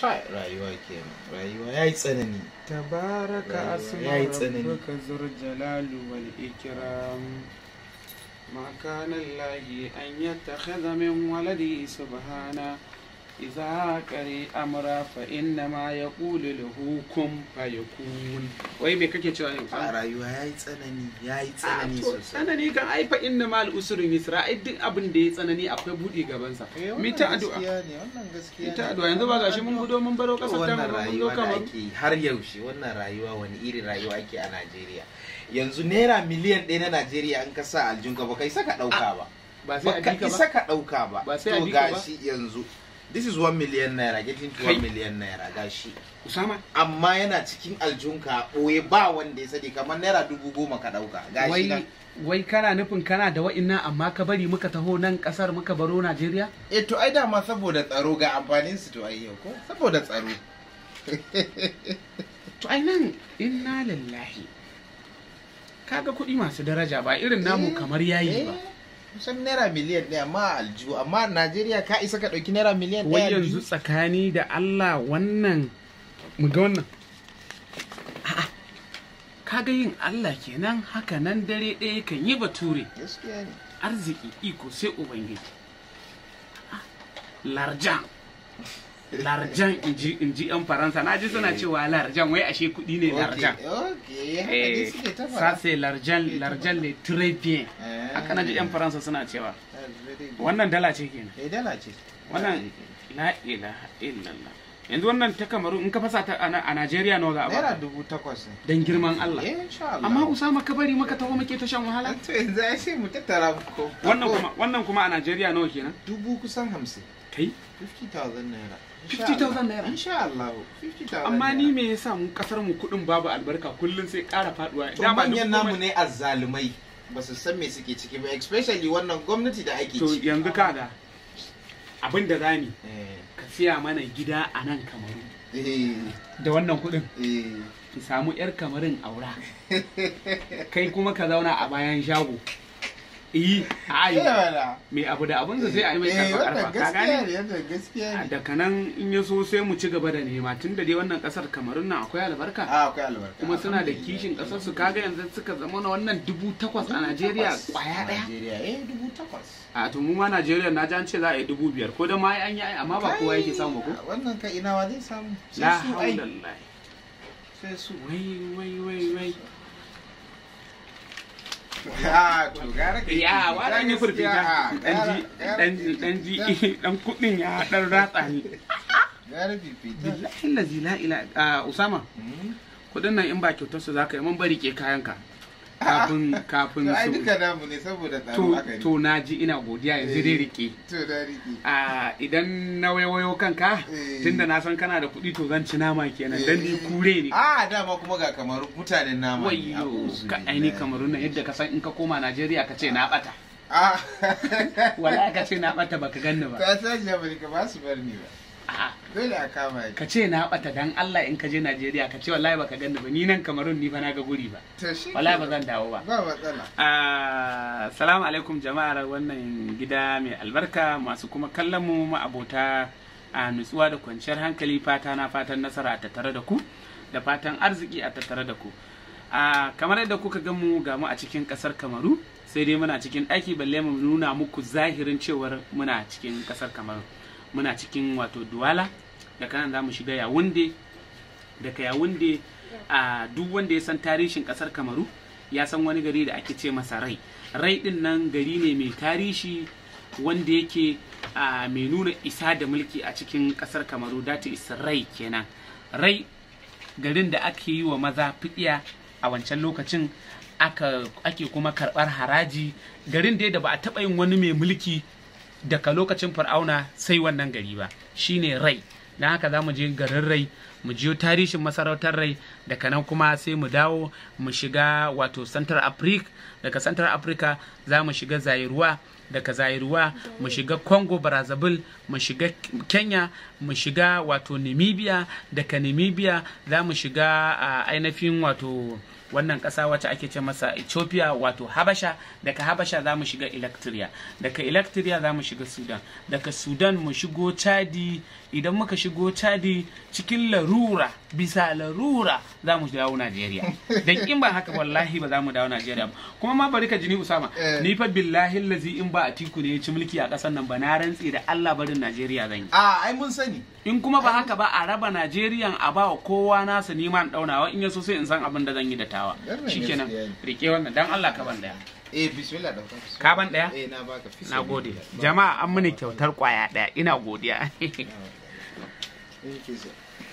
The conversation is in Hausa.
ta rayuwa kenan rayuwa yayi tsanani تبارك رأيوة. اسم يا يتسنني. ربك ذو الجلال والإكرام ما كان الله أن يتخذ من ولده سبحانه إذا كري أمرا فإنما يقول له كن فيكون وي me kake cewa ne a rayuwa yayi tsanani yayi tsanani to sosai tsanani kan ai fa inna mal usri yusra ai duk abin da ya tsanani akwai budi gaban sa Eh, mi wannan ta addu'a gaskiya ne wannan gaskiya mi ta ne. addu'a yanzu ba gashi mun gudo mun baro To kasar ta wannan mun zo rayuwa da kamar ake yi har yaushe wannan rayuwa wani irin rayuwa ake a Najeriya yanzu naira miliyan ɗaya na Najeriya an ka sa aljunka ba kai saka ɗauka ba ba sai ba a ka bika isa ba ka ɗauka ba Ba sai a to bi ka ba? gashi yanzu this is 1 million naira getting to Kai. 1 million naira gashi usama amma yana cikin aljunka a ɓoye ba wanda ya sani kamar naira dubu goma ka ɗauka gashi wai nan wai kana nufin kana da wa'innan amma ka bari muka taho nan kasar muka baro Najeriya eh to ai dama saboda tsaro ga amfanin su to ai yau ko saboda tsaro to ai nan inna lillahi kaga kuɗi masu daraja ba irin namu Eh, kamar yayi ba eh, kusan naira miliyan ɗaya amma a aljihu amma Najeriya ka isa ka ɗauki naira miliyan wai ɗaya yanzu aljihu? tsakani da Allah wannan mu ga wannan A'a, kaga yin Allah kenan haka nan dare ɗaya kan yi bature gaskiya ne arziki iko sai ubangiji Ah, larjan larjan inji inji yan faransa na ji suna cewa larjan wai ashe kuɗi ne larjan okay haka eh dai suke ta ça faɗa. c'est l'argent l'argent le très bien Eh, haka na ji yan faransa suna cewa that's very good. wannan dala ce kenan eh dala ce wannan la ilaha illallah yanzu wannan ta kamaru in ka fasa ta a Na- a Najeriya nawa za a naira baka dubu takwas ne dan girman Allah eh insha Allah amma Usama ka bari maka taho muke ta shan wahala to yanzu ai sai mu tattara ko wannan kuma wannan kuma a Najeriya nawa kenan dubu kusan hamsin kai 50,000 naira 50,000 naira? insha Allah 50,000 amma ni naira. me yasa mu kasar mu kudin babu albarka kullun sai ƙara faduwa to manyan namu ne azzalumai ba su san me suke ciki ba especially wannan gwamnati da ake to ci yanzu kaga abin da zani eh ka siya mana gida a nan kamaru eh da wannan kudin eh ki samu yar kamarin aura kai kuma ka zauna a bayan shago iyi a ayi wala mai abu da abin sai a yi mai eh karfa wannan karfa ka gaskiya ne gane wannan gaskiya ne daga nan in ya so sai mu ci gaba da nema tun da dai wannan kasar kamarun nan akwai albarka a akwai albarka kuma suna da Alhamdulillah. kishin kasar su kaga yanzu suka zama na wannan dubu takwas a Najeriya Takwas. kwaya daya Najeriya eh dubu takwas a to mu ma Najeriya na ji an ce za a yi dubu biyar ko da ma an yi amma ba kowa yake samu ko Kai, wannan ka ina wa zai samu la sai su ai haulallahi sai su wai wai wai wai a to gara ka ya wa dan yi furfita a, dan ji gara- dan gara- dan ji dan kudin ya dan ratsa ni gara fifita billahi lazi la ila a usama Hmm? kudin nan in ba kyautar su zaka yi mun bari ke kayanka kafin kafin to ai su duka namu ne saboda tsaro to haka ne to na ji ina godiya yanzu dai rike to da riki a idan na wayo kanka Eh. tunda na san kana da kuɗi to zan ci nama kenan dan ni kure ne a dama kuma ga kamar mutanen nama ne, wayyo a'udhu ka aini billahi. kamarun nan yadda ka san in ka koma Najeriya ka ce na bata a wala ka ce na bata baka ganni ba ta sashi amurka ba su bar ni ba A'a, dole a kama ni ka ce na bata dan Allah in ka je Najeriya ka ce wallahi baka ganni ba ni nan kamarun ni fa na ga guri ba to shi wallahi ba zan dawo ba ba matsala Assalamu alaikum jama'ar wannan gida mai albarka masu kuma kallon mu ma'abota a nutsuwa da kwanciyar hankali fata na fatan nasara a tattare da ku da fatan arziki a tattare da ku a kamar yadda kuka ga mu ga mu a cikin kasar kamaru sai dai muna cikin ɗaki balle mu nuna muku zahirin cewar muna cikin kasar kamaru muna cikin wato duwala da kanan za mu shiga yawunde daga yawunde a duk wanda ya san tarihin kasar kamaru ya san wani gari da ake ce masa rai rai din nan gari ne mai tarihi wanda yake a mai nuna isa da mulki a cikin kasar kamaru data is rai kenan rai garin da ake yi wa maza fidiya a wancan lokacin aka ake kuma karbar haraji garin dai da ba a taɓa yin wani mai mulki daga lokacin fir'auna sai wannan gari ba shine rai don haka za mu je garin rai mu jiyo tarihin masarautar rai daga nan kuma sai mu dawo mu shiga wato central africa daga central africa za mu shiga zairuwa daga zairuwa mu shiga congo brazzaville mu shiga kenya mu shiga wato namibia daga namibia za mu shiga a ainihin wato wannan ƙasa wacce ake ce masa ethiopia wato habasha daga habasha za mu shiga electria daga electria za mu shiga sudan daga sudan mu shigo chadi idan muka shigo chadi cikin larura bisa larura za mu dawo najeriya dan in ba haka wallahi ba za mu dawo najeriya ba kuma ma bari ka jini usama Eh. ni fa billahi lazi in ba atiku ne ya ci mulki a ƙasar nan ba na rantse da allah barin najeriya zan yi a ai mun sani in kuma ba haka ba a raba Najeriya a ba wa kowa nasa neman daunawa in yaso sai in san abin da zan yi da tawa Wannan shikenan gaskiya ne. rike wannan dan Allah ka ban daya eh bismillah da Ka ban ɗaya? eh na baka fi na gode jama'a an mini kyautar kwaya daya ina godiya Eh, ke so.